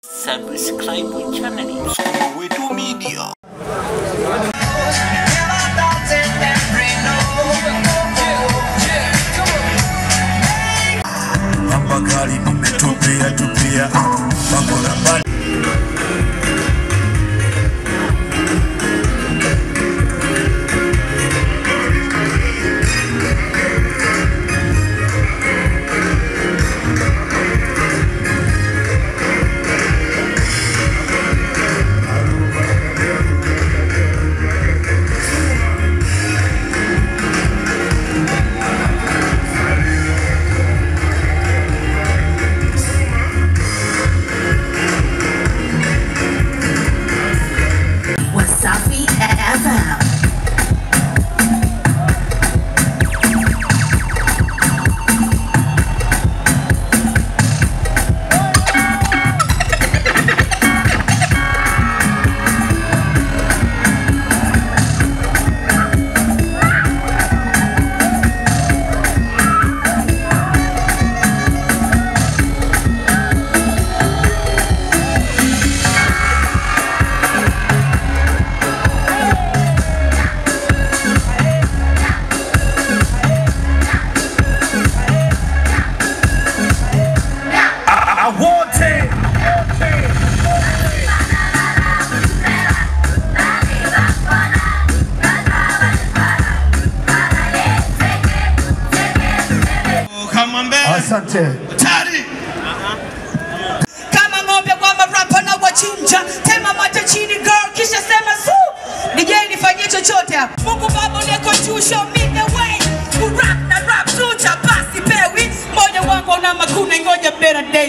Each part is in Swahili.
Subscribe channel Wetu Media. Pamba kali nimetupia tupia Pambo la mbali Wasafi FM. wote Kama mbele. Asante Tari. kama ng'ombe kwamba rapa na wachinja tema mate chini girl kisha sema su DJ nifanyie chochote hapa Mungu baba ulieko juu show me the way kurap na rap tucha basi pewi moyo wangu una makuna ngoja better day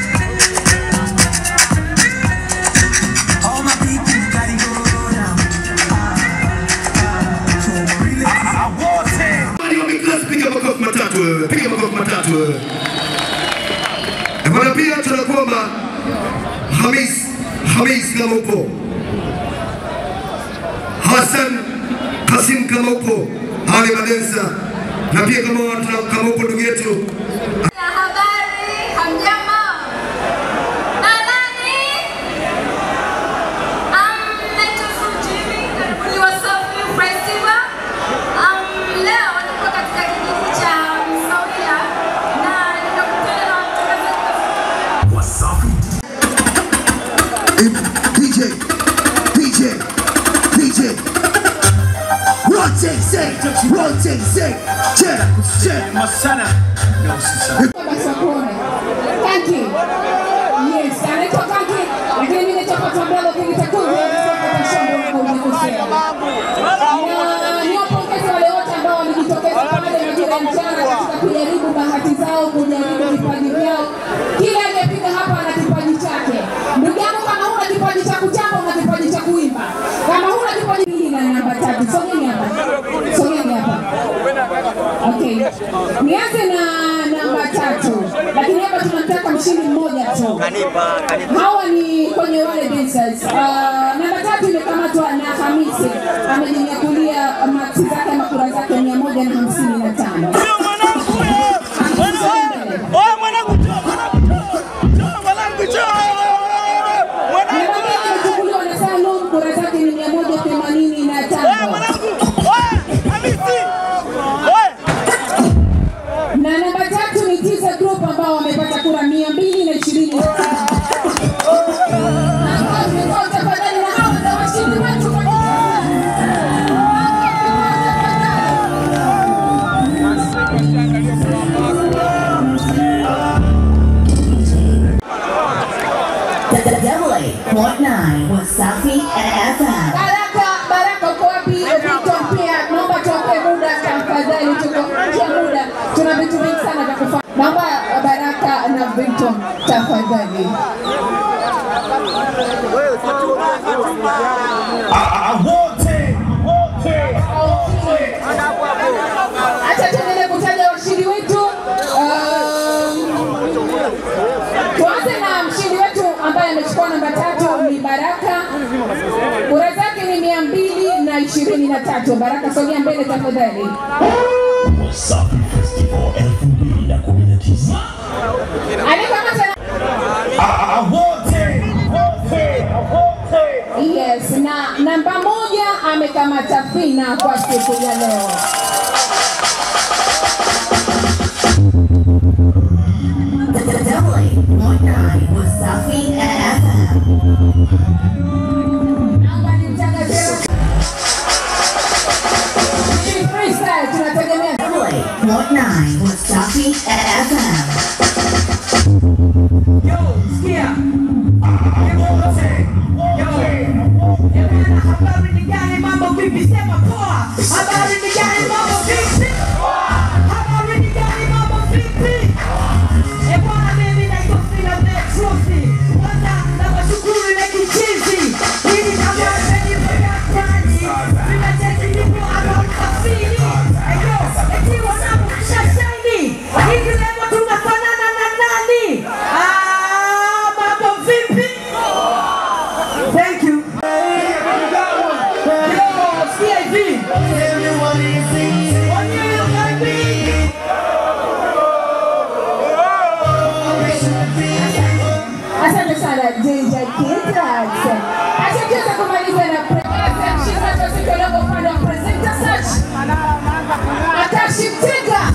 Bali wameklasi, piga makofi matatu wewe, piga makofi matatu wewe. Na bwana pia tunakuomba Hamis, Hamis kama upo, Hassan Kasim kama upo, Ali Madensa na pia kama watu- kama upo ndugu yetu Habari, hamjambo? Nadhani um, naitwa Fujimi, karibuni Wasafi Festival. Um, leo niko katika kijiji cha Msaulia na nimekutana na watangazaji Wasafi DJ, DJ, DJ. Rotate, say, rotate, say. Check, check. Masana Na usisahau Masakone. Kanki. Yes, anaitwa Kanki. Lakini mimi naitwa Patambelo Kingita Kungu. Kutoka shamba la Kunikosea. Na niwapongeze wale wote ambao walijitokeza pale majira ya mchana katika kujaribu bahati zao, kujaribu vipaji vyao. Kila aliyepiga hapa ana kipaji chake. Ndugu yangu, kama huna kipaji cha kuchapa, una kipaji cha kuimba. Kama huna kipaji hili na namba tatu, sogeni hapa, sogeni hapa. Okay. Nianze na namba tatu, lakini hapa tunamtaka mshindi mmoja tu. Hawa ni kwenye wale dancers. Uh, namba tatu imekamatwa na Hamisi, amejinyakulia maksi zake ama kura zake mia moja na hamsini na tano. Namba mbili imechukuliwa na Salum, kura zake ni mia moja themanini na tano. na namba tatu ni Tiza Group ambao wamepata kura mia mbili na ishirini na tano. Makofi kwao tafadhali, na hao ndio washindi wetu kwa The Double Eight Point Nine Wasafi FM. Baraka, Baraka uko wapi? Victor pia naomba tuwape muda tafadhali, tuko nje ya muda, tuna vitu vingi sana vya kufanya. Naomba Baraka na Victor tafadhali. wote Acha tuendelee kutaja washindi wetu. Um, Tuanze na mshindi wetu ambaye amechukua namba tatu ni Baraka. Kura zake ni mia mbili na ishirini na tatu. Baraka, sogea mbele tafadhali. Wasafi Festival 2019. Aliyekamata wote namba moja amekamata fina kwa siku ya leo. Double eight point nine was Safi FM. Naomba nimtangazie Ni freestyle tunategemea Double eight point nine was Safi FM. Yo, sikia. Hebu wote. Yo. Eh, bwana, habari ni gani? Mambo vipi? Sema poa. Habari ni gani? Mambo vipi? Habari ni gani? Mambo vipi? Eh, bwana, mimi naitwa Phila Petrosi. Kwanza nawashukuru ile kichizi. Hili kama mmenipa kani. Ninacheki nipo hapa mkafiri. Eh, yo, eti wanangu mshashaini. Hivi leo tunafanana na nani? Ah, mambo vipi? Thank you. Yo, sikia hivi. Onyeo baby. Asante sana DJ Kidrax. Acha tuweze kumaliza na presenter mshirika wa siku ya leo upande wa presenter search. Atashi Mtega.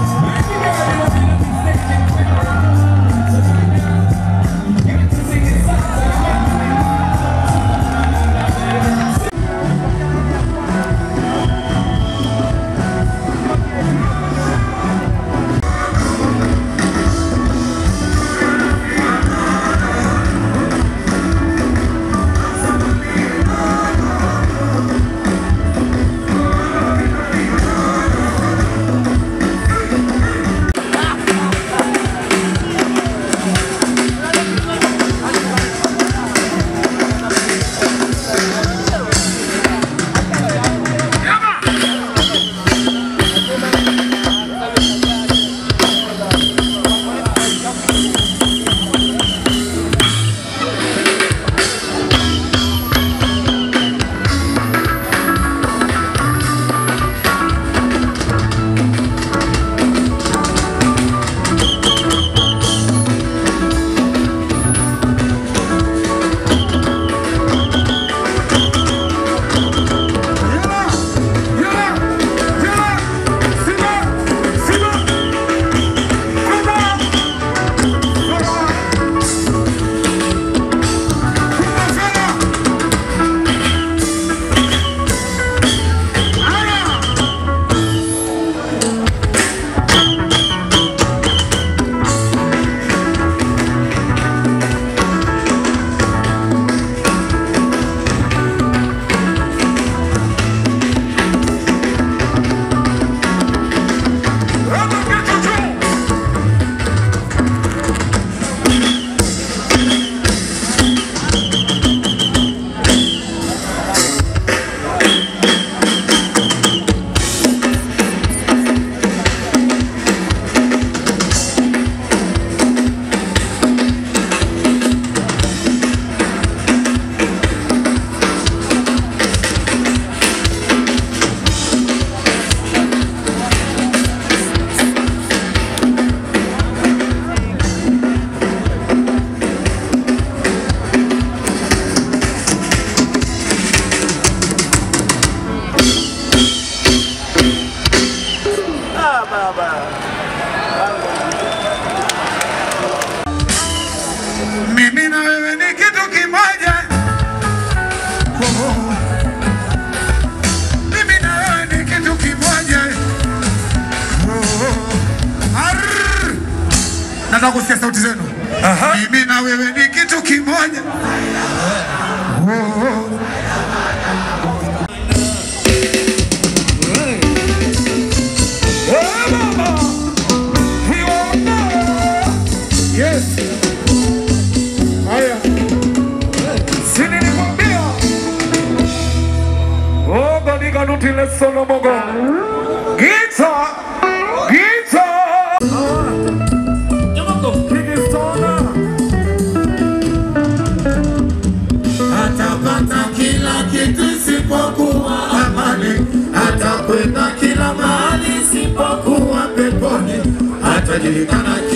Mimi na wewe ni kitu kimoja. Oh. Mimi na wewe ni kitu kimoja. Oh. Arr. Nataka kusikia sauti zenu. Mimi na wewe ni kitu kimoja. Oh. Yes. Haya. Si nilikwambia. Oh, katika nuti le solo mogo. Gita. Gita. Kingstona. Atapata kila kitu isipokuwa amani. Atakwenda kila mahali isipokuwa peponi. Atajulikana